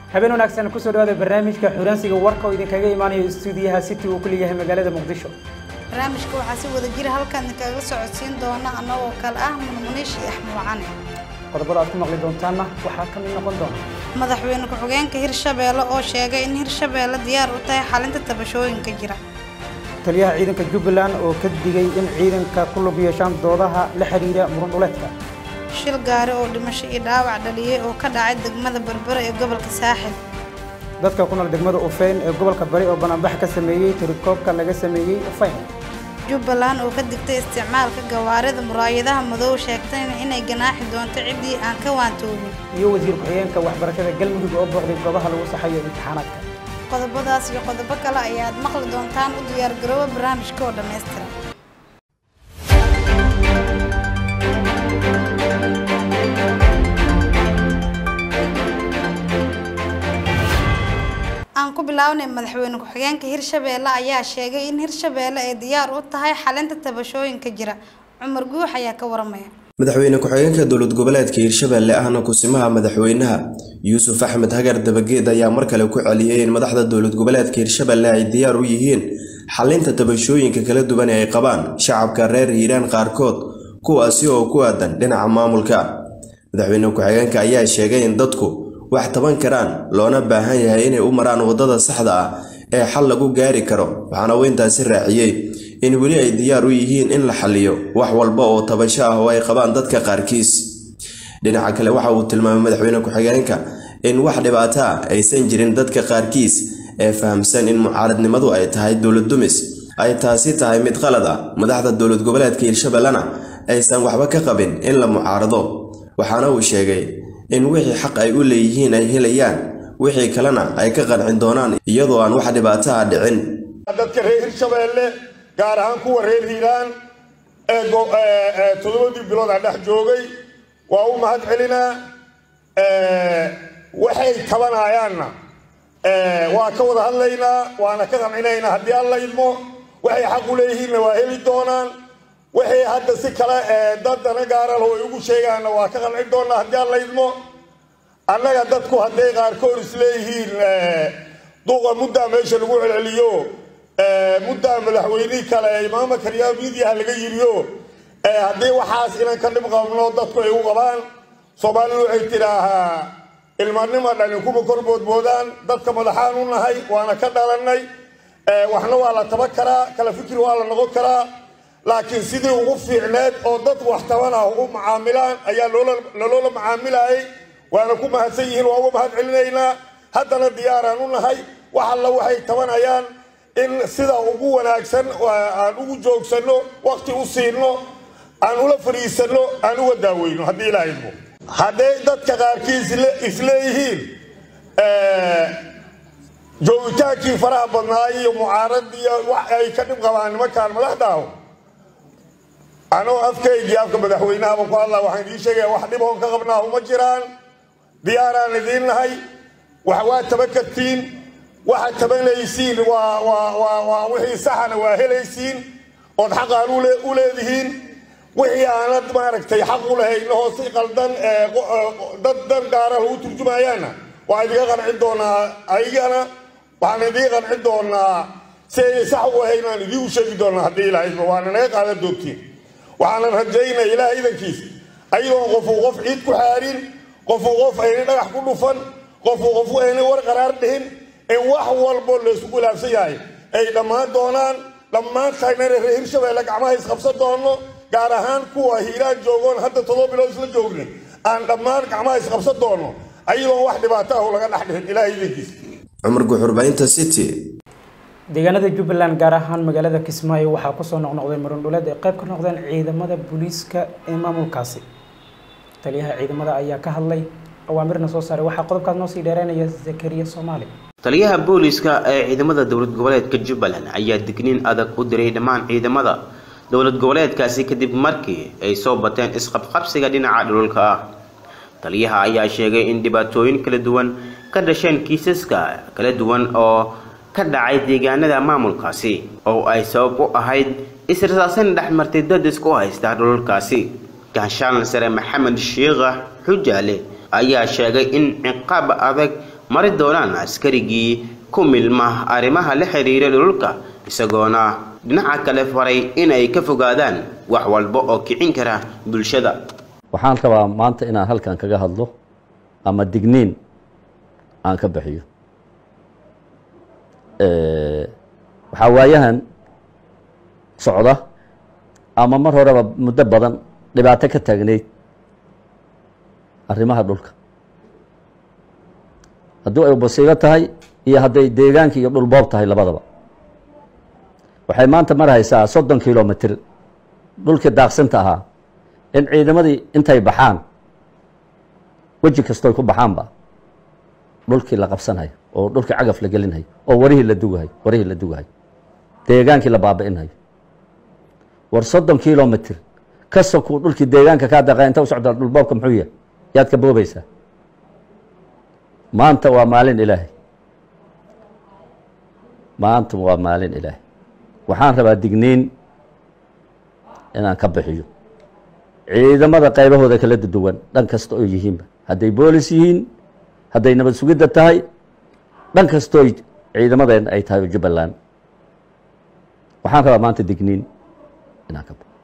habeen wanaagsan kusoo dhawaada barnaamijka xuransiga warka oo idinkaga imaanayo istuudiyaha city uu ku leeyahay magaalada muqdisho barnaamijka waxaa si wada jira halkan idinkaga socodsiin doona annagoo kale ah munmuniish iyo axmed wacane qodobada aad ku maqli doontaanna waxaa ka mid noqon doona madaxweyne ku-xigeenka hirshabeelle oo sheegay in hirshabeelle diyaar u tahay xalinta tabashooyinka jira taliyaha ciidanka jubbaland oo ka digay in ciidanka ku lug yeeshaan doodaha la xidhiidha muran dhuleedka shil gaari oo dhimasho iyo dhaawac dhaliyey oo ka dhacay degmada berbere ee gobolka saaxil dadka ku nool degmada ufeyn ee gobolka bari oo banaanbax ka sameeyey tirikoobka laga sameeyey ufeyn jubbaland oo ka digtay isticmaalka gawaarida muraayadaha madow sheegtayna inay ganaaxi doonto ciddii aan ka waantoobin iyo wasiir ku-xigeenka waxbarashada galmudug oo booqday goobaha lagu saxayo imtixaanaadka qodobadaas iyo qodobo kale ayaad maqli doontaan u diyaargarooba barnaamijka oo dhammaystiran aan ku bilaawnay madaxweyne ku-xigeenka hirshabeelle ayaa sheegay in hirshabeelle ay diyaar u tahay xalinta tabashooyinka jira cumar guux ayaa ka waramaya madaxweyne ku-xigeenka dowlad goboleedka hirshabeelle ahna kusimaha madaxweynaha yuusuf axmed hagar dabageed ayaa mar kale ku celiyey in madaxda dowlad goboleedka hirshabeelle ay diyaar u yihiin xalinta tabashooyinka kala duwan ee ay qabaan shacabka reer hiiraan qaarkood kuwaasi oo ku aadan dhinaca maamulka madaxweyne ku-xigeenka ayaa sheegay in dadku wax taban karaan loona baahan yahay inay u maraan waddada saxda ah ee xal lagu gaari karo waxaana uu intaasi raaciyey in weli ay diyaar u yihiin in la xaliyo wax walba oo tabasho ah oo ay qabaan dadka qaarkiis dhinaca kale waxa uu tilmaamay madaxweyne ku-xigeenka in wax dhibaato ah aysan jirin dadka qaarkiis ee fahamsan in mucaaradnimadu ay tahay dowlad dumis ay taasi tahay mid qalad ah madaxda dowlad goboleedka hirshabellena aysan waxba ka qabin in la mucaarado waxaana uu sheegay in wixii xaq ay u leeyihiin ay helayaan wixii kalena ay ka qancin doonaan iyadoo aan wax dhibaato ah dhicin dadka reer hirshabeelle gaar ahaan kuwa reer hiiraan ee toddobadii bilood aan dhex joogay waa u mahad celinaa waxay tabanayaanna waa ka wada hadlaynaa waana ka qancinaynaa haddii alla idmo waxay xaq u leeyihiinna waa heli doonaan waxay hadda si kale dadana gaaralho ay ugu sheegaanna waa ka qancin doonaa haddii alla idmo annaga dadku hadday qaarkood isleeyihiin duqa muddaa meesha lagu celceliyo muddaa madaxweynihii kale imaama karyaa midiyaha laga yiriyo haddii waxaas inaan ka dhib qabno dadku ay u qabaan soomaalidu waxay tidhaahaa ilmanima dhani kuma kor boodboodaan dadka madaxaan u nahay waana ka dhalannay waxna waa la taban karaa kala fikir waa la noqon karaa laakiin sidii ugu fiicneed oo dad wax tabanah u macaamilaan ayaa laloola macaamilayay waana ku mahadsan yihiin waa uga mahad celinaynaa haddana diyaaraan u nahay wax alla waxay tabanayaan in sida ugu wanaagsan aan ugu joogsanno wakti u siino aan ula fadhiisanno aan uga daaweyno haddii ilaa idmo hadday dadka qaarkiis isleeyihiin joogitaankii faraha badnaay iyo mucaaradiiyo wax ay ka dhib qabaan nimankaan madaxdaaho anoo afkaygii afka madaxweynahaba ku hadlaa waxaan idiin sheegaya wax dhiboon ka qabnaa uma jiraan diyaaraan idiin nahay wax waa taban kartiin waxaad tabanaysiin waa wixii saxana waa helaysiin ood xaqaan u leedihiin wixii aanad maaragtay xaq u lahayn oo si qaldan dad dan gaara lagu turjumayaanna waa idinka qancin doonaa ayagana waxaan idiin qancin doonaa si ay sax u ahayn aan idiin u sheegi doonaa haddii ilaahayba waana naga qaadan doontiin waxaanan rajaynaya ilaah idankiisa ayadoon qofuu qof ciid ku xaarin qofuu qof ayna dhagax ku dhufan qofuu qofu ayna war qaraar dhihin in wax walbo laysku ilaabsan yahay ay dhammaan doonaan dhammaantayna reer hirshabeelle gacmaha isqabsan doono gaar ahaan kuwa hiiraan joogoon hadda todoba bilood isla joogna aan dhammaan gacmaha isqabsan doono ayadoon wax dhibaato ah laga dhex dhihin ilaah idankiisa cumar guxurbaynta city deegaanada jubbaland gaar ahaan magaalada kismaayo waxaa kusoo noqnoqday muran dhuleed ay qayb ka noqdeen ciidamada booliiska ee maamulkaasi taliyaha ciidamada ayaa ka hadlay awaamirna soo saaray waxaa qodobkaas noo sii dheereynaya zakariya soomaali taliyaha booliiska ee ciidamada dowlad goboleedka jubbaland ayaa digniin adag u diray dhammaan ciidamada dowlad goboleedkaasi kadib markii ay soo bateen isqabqabsiga dhinaca dhululka ah taliyaha ayaa sheegay in dhibaatooyin kala duwan ka dhasheen kiisaska kala duwan oo ka dhacay deegaanada maamulkaasi oo ay sabab u ahayd israsaasan dhexmartay dad isku haysta dhululkaasi ganshaan sare maxamed shiikha xujaale ayaa sheegay in ciqaab adag mari doonaan askarigii ku milma arrimaha la xiriira dhulka isagoona dhinaca kale faray in ay ka fogaadaan wax walba oo kicin kara bulshada waxaan rabaa maanta inaan halkan kaga hadlo ama digniin aan ka bixiyo waxaa waayahan socda ama mar horeba muddo badan dhibaato ka taagnayd arrimaha dhulka haddii ay basiibo tahay iyo hadday deegaanka iyo dhulboob tahay labadaba waxay maanta marhaysaa soddon kilomitr dhulkii daaqsinta ahaa in ciidamadii intay baxaan weji kastooy ku baxaanba dhulkii la qabsanhayo oo dhulkii cagaf la gelinhayo oo warihii la dugahayo warihii la dugahayo deegaankii la baabi'inhayo war soddon kilomitr ka sokuu dhulkii deegaanka kaa daqa inta u socdaa dhulboobka muxuu yahay yaad ka boobaysaa maanta waa maalin ilaahay maanta waa maalin ilaahay waxaan rabaa digniin inaan ka bixiyo ciidamada qaybahooda kala duwan dhan kasta oo yihiinba hadday boolis yihiin hadday nabad sugidda tahay dhan kastooy ciidamadeen ay tahay oo jubbaland waxaan rabaa maanta digniin inaan ka baxo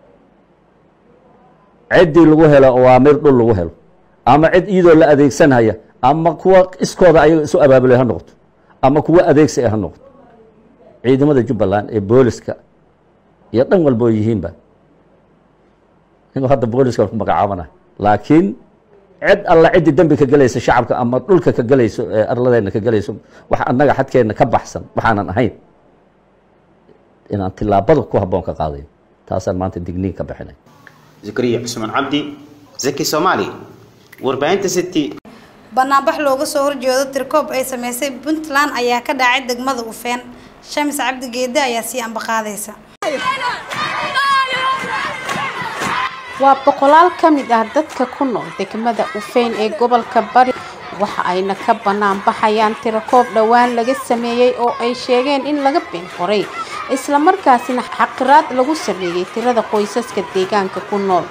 ciddii lagu helo awaamir dhul lagu helo ama cid iyadoo la adeegsanhaya ama kuwa iskooda ayaga isu abaabulay ha noqoto ama kuwa adeegsi ha noqoto ciidamada jubbaland ee booliska iyo dhan walba oo yihiinba inuu hadda booliska ku magacaabana laakiin cid alla ciddii dembi ka gelaysa shacabka ama dhulka ka gelayso ee arladeena ka gelayso wax annaga xadkeenna ka baxsan waxaanan ahayn inaan tilaabada ku habboon ka qaadayo taasaan maanta digniin ka bixinay zakariya cusmaan cabdi zaki soomaali warbaahinta city banaanbax looga soo horjeedo tirkoob ay sameysay puntland ayaa ka dhacay degmada ufeen shamis cabdi geede ayaa sii ambaqaadaysa waa boqolaal ka mid ah dadka ku nool degmada ufeyn ee gobolka bari waxa ayna ka bannaan baxayaan tirakoob dhowaan laga sameeyey oo ay sheegeen in laga been qoray islamarkaasina xaqiraad lagu sameeyey tirada qoysaska deegaanka ku nool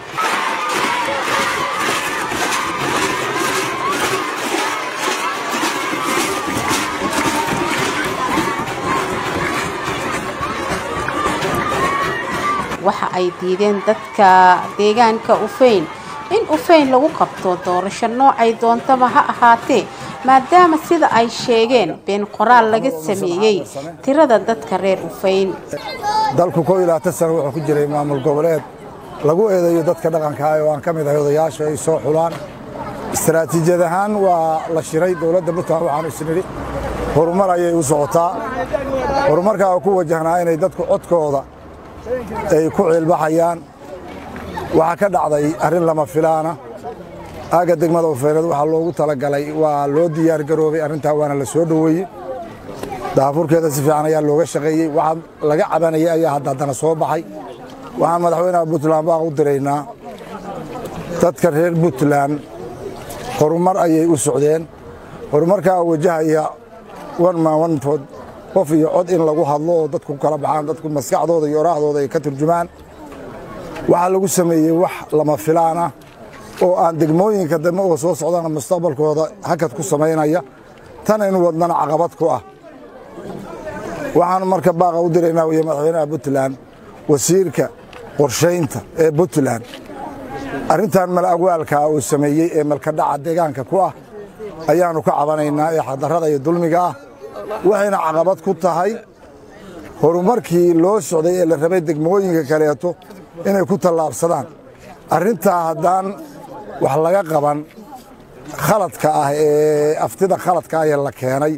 waxa ay diideen dadka deegaanka ufeyn in ufeyn lagu qabto doorasho noocay doontaba ha ahaatee maadaama sida ay sheegeen been qoraal laga sameeyey tirada dadka reer ufeyn dalku koo iyo labaatan sano wuxuu ku jiray maamul goboleed lagu eedeeyo dadka dhaqanka ah oo aan ka mid ahay odayaasha ay soo xulaan istaraatiijiyad ahaan waa la shiray dowladda puntland waxaanu isnidhi horumar ayay u socotaa horumarkaa oo ku wajahnaa inay dadku codkooda ay ku ciilbaxayaan waxaa ka dhacday arrin lama filaana aagga degmada ufeyneed waxaa loogu talagalay waa loo diyaar garoobay arrintaa waana la soo dhoweeyey daafurkeeda si fiican ayaa looga shaqeeyey waxaa laga cabanayay ayaa hadda haddana soo baxay waxaan madaxweynaha puntland baaq u diraynaa dadka reer puntland horumar ayay u socdeen horumarkaa wajahaya wan maan wanfood qof iyo cod in lagu hadlo oo dadku kala baxaan dadku maskaxdooda iyo oraahdooda ay ka turjumaan waxaa lagu sameeyey wax lama filaan ah oo aan degmooyinka dambe oo soo socdana mustaqbalkooda hakad ku samaynaya tan in wadnana caqabad ku ah waxaan marka baaqa u diraynaa wiya madaxweynaha puntland wasiirka qorshaynta ee puntland arrintan mal agwaalkaa uu sameeyey ee malkadhaca deegaanka ku ah ayaannu ka cabanaynaa ee xadarrada iyo dulmiga ah waxayna caqabad ku tahay horumarkii loo socday ee la rabay degmooyinka kaleeto inay ku tallaabsadaan arrintaa haddaan wax laga qaban khaladka ah ee aftida khaladka ah ee la keenay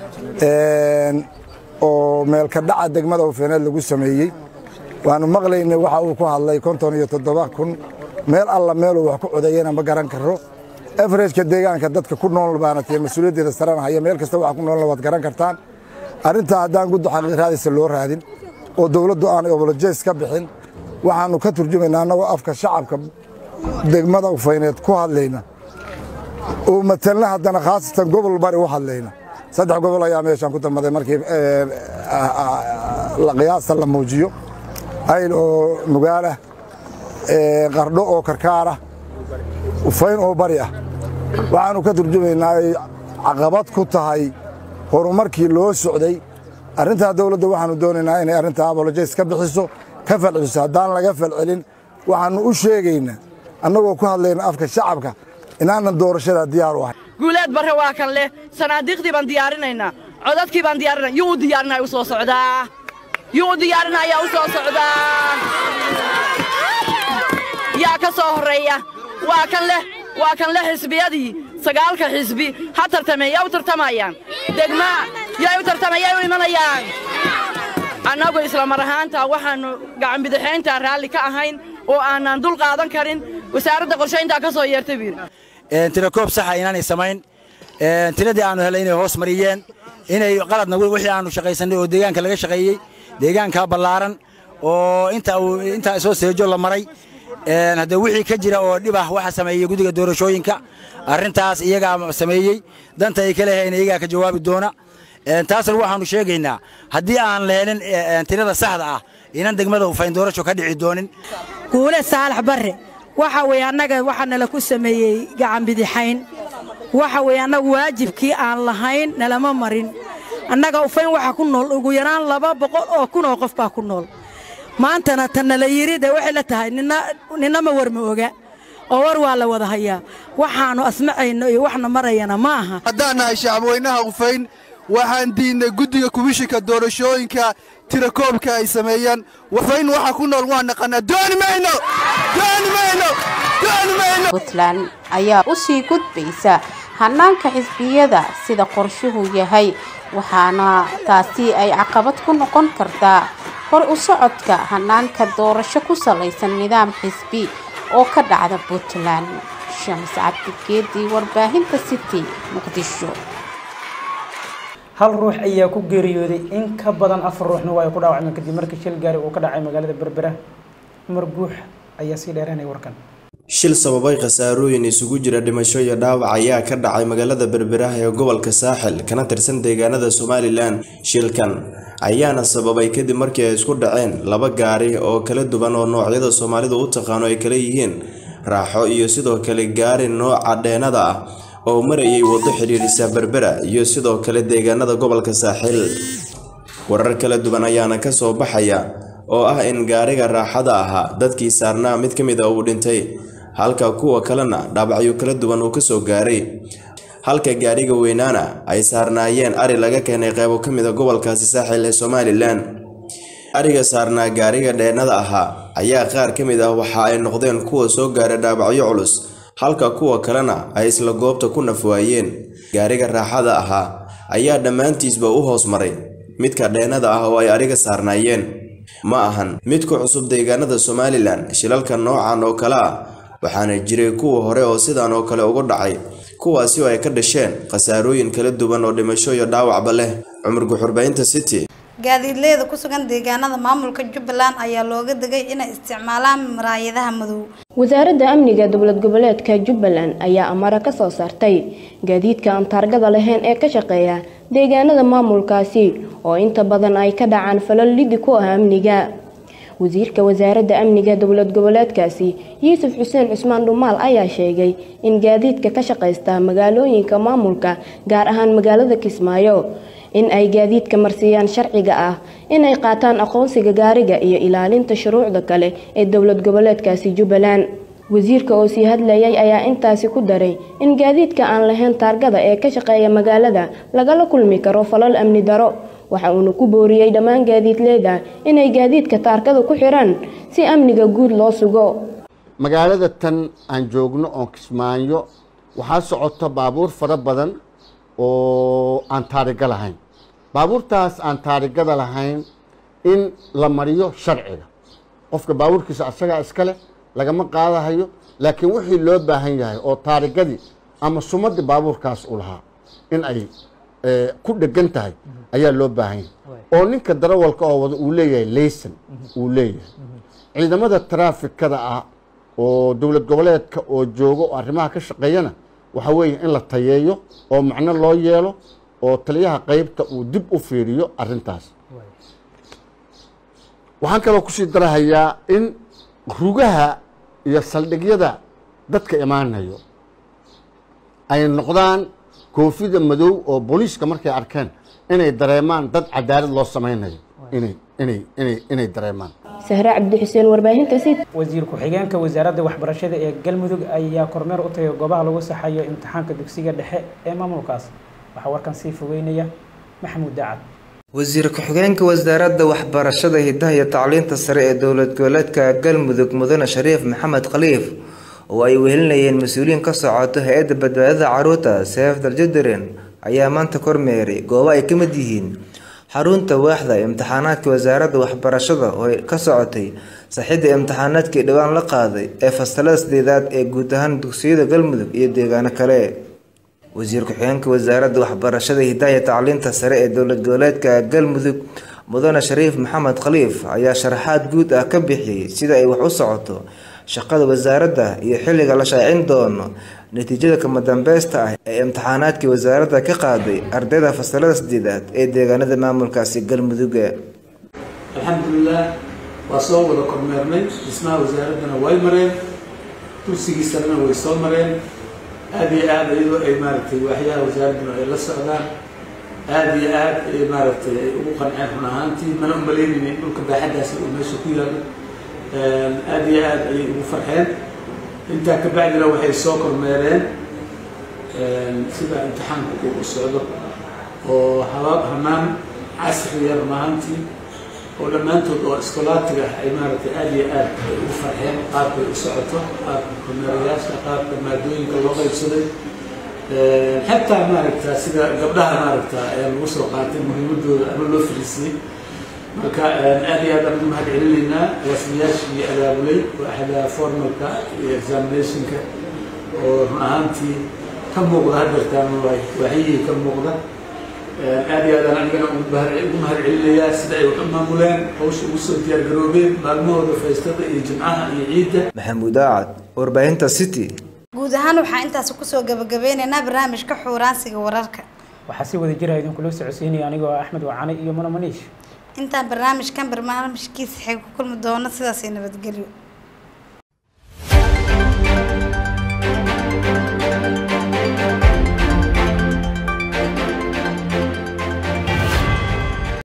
oo meelka dhaca degmada ufeeneed lagu sameeyey waannu maqlaynay waxa uu ku hadlay konton iyo toddoba kun meel alla meeluu wax ku codeeyana ma garan karo afarejka deegaanka dadka ku nool baana tihiin mas-uuliyaddeeda sarana haya meel kasta waxa ku noolna waad garan kartaan arrintaa haddaan guddo xaqiiqraadisa loo raadin oo dowladdu aanay obolojeys ka bixin waxaannu ka turjumaynaa annagoo afka shacabka degmada ufayneed ku hadlayna oo matalna haddana khaasatan gobol bari u hadlayna saddex gobol ayaa meeshaan ku dalmaday markii qiyaasta la muujiyo ayl oo nugaalah qardho oo karkaarah ufayn oo bari ah waxaannu ka turjumaynaa caqabad ku tahay horumarkii loo socday arrintaa dowladda waxaannu doonaynaa inay arrintaa abolojays ka bixiso ka falceliso haddaan laga falcelin waxaannu u sheegaynaa annagoo ku hadlayna afka shacabka inaanan doorashadaa diyaar u ahay guuleed barre waa kan leh sanaadiiqdii baan diyaarinaynaa codadkii baan diyaarinaya yuu u diyaarinaya u soo socdaa yuu u diyaarinayaa u soo socdaa yaa ka soo horreeya waa kan leh waa kan leh xisbiyadii sagaalka xisbi ha tartameen yaa u tartamayaan degmaa yaa u tartamay yaa u imanayaan annagu isla mar ahaanta waxaannu gacanbidixayntaa raalli ka ahayn oo aanaan dul qaadan karin wasaaradda qorshayntaa ka soo yeertay buu yidhi tirakoob saxa inaanay samayn tiradii aannu helay inay hoos mariyeen inay qaladna wixii aannu shaqaysannay oo deegaanka laga shaqeeyey deegaankaa ballaaran oo intaa soo seejo la maray haddee wixii ka jira oo dhib ah waxa sameeyey guddiga doorashooyinka arrintaas iyagaa sameeyey danta ay ka leehayn iyagaa ka jawaabi doona taasna waxaannu sheegaynaa haddii aan la helin tirada saxda ah inan degmada ufayn doorasho ka dhici doonin guule saalax barre waxa weeye annaga waxaa nala ku sameeyey gacanbidixayn waxa weeye annagu waajibkii aan lahayn nalama marin annaga ufayn waxaa ku nool ugu yaraan laba boqol oo kun oo qof baa ku nool maantana tan nala yidhi dee waxay la tahay ninnama war ma oga oo war waa la wada hayaa waxaannu asmacayno iyo waxna marayana ma aha haddaan nahay shacabweynaha ufayn waxaan diidnay guddiga kubishinka doorashooyinka tirakoobka ay sameeyeen wafayn waxa ku nool waa naqanaa dooni mayno dooni mayno dooni mayno puntland ayaa u sii gudbaysa hanaanka xisbiyada sida qorshuhu yahay waxaana taasi ay caqabad ku noqon kartaa hor u socodka hanaanka doorasho ku salaysan nidaam xisbi oo ka dhacda puntland shams cabdigeedii warbaahinta city muqdisho hal ruux ayaa ku geeriyooday in ka badan afar ruuxna waa ay ku dhaawacmeen kadib markii shil gaari uu ka dhacay magaalada berbera cumar guux ayaa sii dheeranaya warkan shil sababay khasaarooyin isugu jira dhimasho iyo dhaawac ayaa ka dhacay magaalada berberaha ee gobolka saaxil kana tirsan deegaanada somalilan shilkan ayaana sababay kadib markii ay isku dhaceen laba gaari oo kala duwan oo noocyada soomaalidu u taqaano ay kala yihiin raaxo iyo sidoo kale gaari nooca dheenada ah oo marayay waddo xidhiidhisa berbera iyo sidoo kale deegaanada gobolka saaxil warar kala duwan ayaana ka soo baxaya oo ah in gaariga raaxada ahaa dadkii saarnaa mid ka mid a uu dhintay halka kuwa kalena dhaabacyo kala duwan uu kasoo gaaray halka gaariga weynaana ay saarnaayeen ari laga keenay qeybo ka mid a gobolkaasi saaxil ee somalilan ariga saarnaa gaariga dheenada ahaa ayaa qaar ka mid ah waxa ay noqdeen kuwa soo gaaray dhaabacyo culus halka kuwa kalena ay isla goobta ku nafwaayeen gaariga raaxada ahaa ayaa dhammaantiisba u hoos maray midka dheenada ah oo ay ariga saarnaayeen ma ahan mid ku cusub deegaanada somalilan shilalka noocan oo kale ah waxaana jiray kuwa hore oo sidan oo kale ugu dhacay kuwaasi oo ay ka dhasheen khasaarooyin kala duwan oo dhimasho iyo dhaawacba leh cumar guxurbaynta city gaadiidleyda ku sugan deegaanada maamulka jubbaland ayaa looga degay inay isticmaalaan maraayadaha madow wasaaradda amniga dowlad goboleedka jubbaland ayaa amara ka soo saartay gaadiidka aan taargada lahayn ee ka shaqeeya deegaanada maamulkaasi oo inta badan ay ka dhacaan falal lidi ku ah amniga wasiirka wasaaradda amniga dowlad goboleedkaasi yuusuf xuseen cusmaan dhumaal ayaa sheegay in gaadiidka ka shaqaysta magaalooyinka maamulka gaar ahaan magaalada kismaayo in ay gaadiidka marsiiyaan sharciga ah inay qaataan aqoonsiga gaariga iyo ilaalinta shuruucda kale ee dowlad goboleedkaasi jubbaland wasiirka oo sii hadlayay ayaa intaasi ku daray in gaadiidka aan lahayn taargada ee ka shaqeeya magaalada lagala kulmi karo falal amni daro waxa uuna ku booriyey dhammaan gaadiidleyda inay gaadiidka taarkada ku xiraan si amniga guud loo sugo magaalada tan aan joogno oon kismaayo waxaa socota baabuur fara badan oo aan taariga lahayn baabuurtaas aan taarigada lahayn in la mariyo sharciga qofka baabuurkiisa asagaa iskale lagama qaadahayo laakiin wixii loo baahan yahay oo taarigadii ama sumadii baabuurkaas u lahaa in ay ku dhegan tahay ayaa loo baahan yahay oo ninka darawalka oo wada uu leeyahay layson uu leeyahay ciidamada taraafikada ah oo dowlad goboleedka oo joogo oo arrimaha ka shaqeeyana waxaa weeye in la tayeeyo oo macno loo yeelo oo taliyaha qeybta uu dib u fiiriyo arrintaas waxaan kaloo kusii darahayaa in rugaha iyo saldhigyada dadka imaanayo ay noqdaan koofida madow oo booliiska markay arkeen inay dareemaan dad cadaalad loo samaynayo inay inay inay inay dareemaan sahre cabdi xuseen warbaahinta sid wasiir ku-xigeenka wasaaradda waxbarashada ee galmudug ayaa kormeer u tagay goobaha lagu saxayo imtixaanka dugsiga dhexe ee maamulkaas waxaa warkan sii fogeynaya maxamuud daacad wasiir ku-xigeenka wasaaradda waxbarashada hidaha iyo tacliinta sare ee dowlad goboleedka galmudug mudane shariif maxamed khaliif oo ay wehelinayeen mas-uuliyiin ka socoto hay-adda badbaadada caruurta seef daljadiren ayaa maanta kormeeray goobo ay ka mid yihiin xarunta waaxda imtixaanaadka wasaaradda waxbarashada oo ka socotay saxidda imtixaanaadkii dhowaan la qaaday ee fasalada sideedaad ee guud ahaan dugsiyada galmudug iyo deegaano kale wasiir ku-xigeenka wasaaradda waxbarashada hidaha iyo tacliinta sare ee dowlad goboleedka galmudug mudane shariif maxamed khaliif ayaa sharaxaad guud ah ka bixiyey sida ay wax u socoto shaqada wasaaradda iyo xilliga la shaacin doono natiijada kama dambeysta ah ee imtixaanaadkii wasaaradda ka qaaday ardayda fasalada sideedaad ee deegaanada maamulkaasi galmuduga alxamdulilah waa soo wada kormeernay dhismaha wasaaraddana way mareen kursigiisana way soo mareen aada iyo aada iyadoo ay maaragtay waaxyaha wasaaradduna ay la socdaan aada iyo aada ay maaragtay ay ugu qanceen run ahaantii mana umalaynayna in dhulka baaxaddaasi uu meesha ku yaalo aada iyo aada ayay ugu farxeen intaa ka bacdina waxay soo kormeereen sida imtixaanku uu u socdo oo habaab hanaan casriya run ahaantii oo dhammaantood oo iskolaatiga ah ay maaragtay aada iyo aad ay ugu farxeen qaabkay u socoto qaabka kormeerayaasha qaabka maadooyinka loo qaybsaday xataa maaragta sida gabdhaha maaragta ayaa lagu soo qaatay muhiimadooda ama loo fariisiyey marka aada iyo aad aan ugu mahad celinaynaa rasmiyaashii abaabulay waaxda formalka iyo examinationka oo run ahaantii ka muuqda hadeertaan waaxyihii ka muuqda aada iyo aadaan anigana ugu mahad celinayaa sida ay wax u maamuleen hawsha ugu soo diyaargaroobeen maalmahooda faystada iyo jimcaha iyo ciidda maxamuud aacad warbaahinta city guud ahaan waxaa intaasi kusoo gabagabeynaynaa barnaamijka xuuraansiga wararka waxaa si wada jira idinkula socodsiinaya anigoo ah axmed wacane iyo mano maniish intaan barnaamijkan barnaamijkiisa xig ku kulmi doono sidaasay nabadgelyo